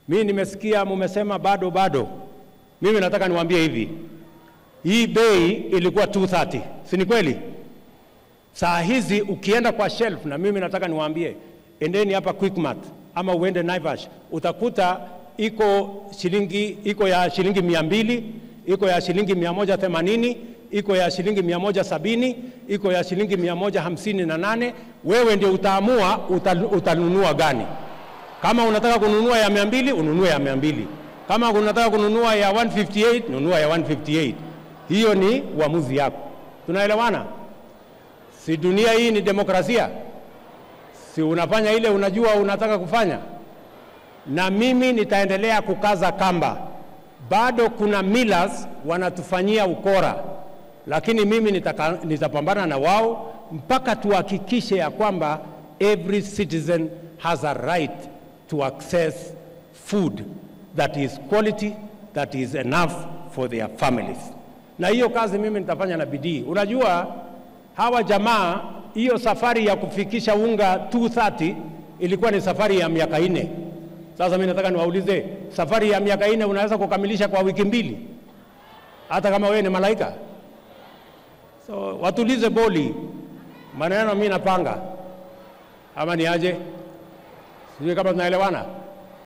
Mimi nimesikia mumesema bado bado. Mimi nataka niwaambie hivi, hii bei ilikuwa 230, si ni kweli? Saa hizi ukienda kwa shelf, na mimi nataka niwaambie, endeni hapa Quickmart ama uende Naivas, utakuta iko shilingi iko ya shilingi mia mbili iko ya shilingi mia moja themanini iko ya shilingi mia moja sabini iko ya shilingi mia moja hamsini na nane Wewe ndio utaamua utal, utanunua gani. Kama unataka kununua ya mia mbili ununue ya mia mbili kama unataka kununua ya 158 nunua ya 158. Hiyo ni uamuzi yako. Tunaelewana? Si dunia hii ni demokrasia? Si unafanya ile unajua unataka kufanya? Na mimi nitaendelea kukaza kamba. Bado kuna millers wanatufanyia ukora, lakini mimi nitaka, nitapambana na wao mpaka tuhakikishe ya kwamba every citizen has a right to access food that is quality, that is enough for their families. Na hiyo kazi mimi nitafanya na bidii. Unajua hawa jamaa, hiyo safari ya kufikisha unga 230 ilikuwa ni safari ya miaka nne. Sasa mimi nataka niwaulize, safari ya miaka nne unaweza kukamilisha kwa wiki mbili, hata kama wewe ni malaika? So watulize boli, maneno mimi napanga, ama ni aje? Sijui kama tunaelewana.